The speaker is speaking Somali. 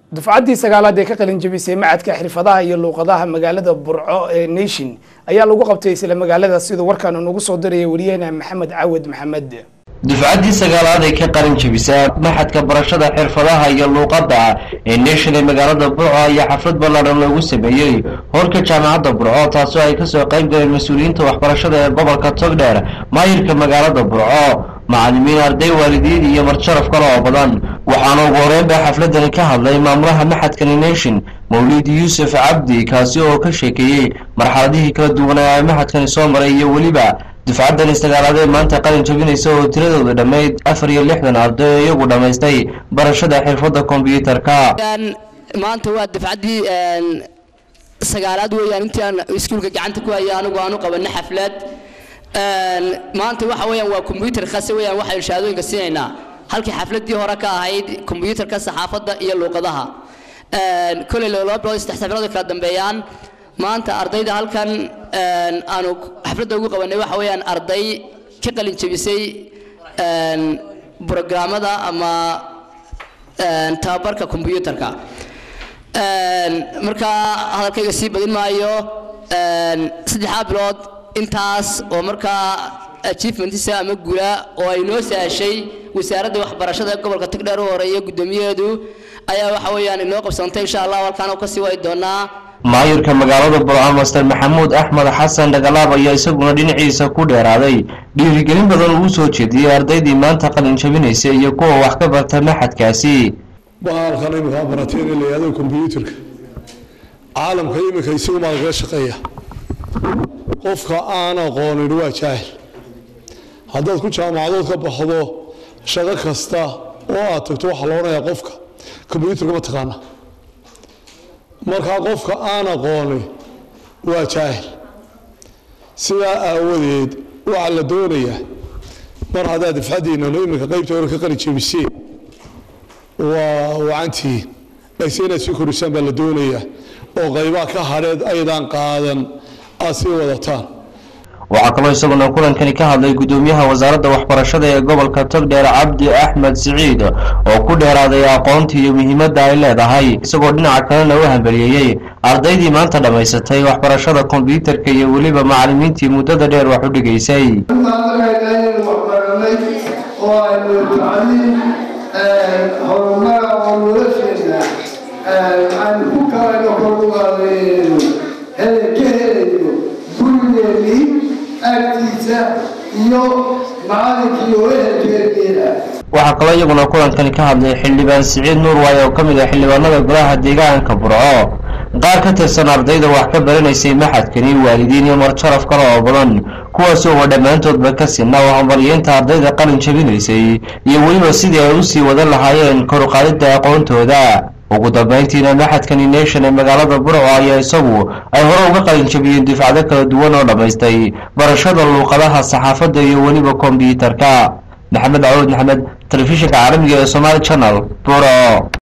dufcaddii sagaalaad ee ka qalin jabisay macadka xirfadaha iyo luuqadaha magaalada burco ee nation ayaa lagu qabtay isla magaalada siduu warkaan unagu soo diraya wariyaheena maxamed cawad maxamed dufcaddii sagaalaad ee ka qalin jabisa maxadka barashada xirfadaha iyo luuqadda ee nation ee magaalada burco ayaa xaflad ballaadhan loogu sameeyey hoorka jaamacadda burco taasoo ay kasoo qayb galeen mas-uuliyiinta waxbarashada ee gobolka togdheer maayirka magaalada burco macallimiin arday waalidiin iyo marjaraf kale oo badan waxaana ugu horeyn baa xafladani ka hadlay maamulaha maxadkani nation mawlid yuusuf cabdi kaasi oo ka sheekeeyey marxaladihii kala duwanaa ee maxadkani soo maray iyo weliba dufcaddani sagaalaad ee maanta qalin jabinaysa oo tiradooda dhammayd afar iyo lixdan arday oo iyagu dhammaystay barashada xirfadda kombyuutarka maanta waa dufcaddii sagaalaad weeyaan intii aan iskuulka gacanta ku haya anigu aanu qabanay xaflad maanta waxa weeyaan waa kombyuutar khase weeyaan waxaynu shahaadooyinka siinaynaa halkii xafladdii hore ka ahayd kombyuutarka saxaafadda iyo luuqadaha koley laba bilood saddex bilood kala dambeeyaan maanta ardayda halkan aanu xafladda ugu qabanay waxa weeyaan arday ka qalin jabisay brograamada ama tababarka kombyuutarka markaa hadalkayga sii badin maayo saddexdaa bilood intaas oo markaa achievementiisa ama gula oo ay noo sahashay wasaaradda waxbarashada ee gobolka tagdheer u horeeya guddoomiyaheedu ayaa waxa weeyaan inoo qabsantay insha allah halkaan oo kasii wadi doonaa maayirka magaalada burco master maxamuud axmed xasan dhagalaab ayaa isaguna dhinaciisa ku dheeraaday dhiirigelin badan uu soo jeediyey ardaydii maanta qalin jabinaysa iyo kuwa wax ka barta maxadkaasi bahalkan iminkaa barateen in la yihahdo kombyuutarka caalamka iminka isagumaa lagaga shaqeeya qofka aan aqoonin waa jaahil haddaad ku jaamacadood ka baxdo shaqo kasta oo aad tagto waxaa la odhanayaa qofka kombyuutarka ma taqaana markaa qofka aan aqooni waa jaahil sidaa aawadeed waxaa la doonayaa mar haddaad dafcaddiinano iminka qaybta hore ka qali jebiseen waa wacantii laakiin inaad sii korisaan baa la doonayaa oo qaybaha ka hadheed aydaan qaadan aad sii wadataan waxaa kaloo isaguna kulankani ka hadlay guddoomiyaha wasaaradda waxbarashada ee gobolka togdheer cabdi axmed siciid oo ku dheeraaday aqoonta iyo muhiimadda ay leedahay isagoo dhinaca kalena u hambaliyeeyey ardaydii maanta dhammaysatay waxbarashada kombyuutarka iyo weliba macallimiintii muddada dheer wax u dhigaysay waxaa kaloo iyaguna kulankani ka hadlay xildhibaan siciid nuurwaay oo ka mid ah xildhibaanada golaha deegaanka burco qaar ka tirsan ardayda wax ka baranaysay maxadkani waalidiin iyo marjaraf kale oo badan kuwaasoo wa dhammaantoodba ka sinna oo hambalyeynta ardayda qalin jabinaysay iyo weliba sidii ay usii wadan lahaayeen koruqaadidda aqoontooda ugu dambayntiina maxadkani nation ee magaalada burco ayaa isagu ay hore uga qalin jabiyeen dufcado kala duwan oo dhammaystay barashada luuqadaha saxaafadda iyo weliba kombyuutarka maxamed cawud maxamed telefishinka caalamiga ee somaali channel burco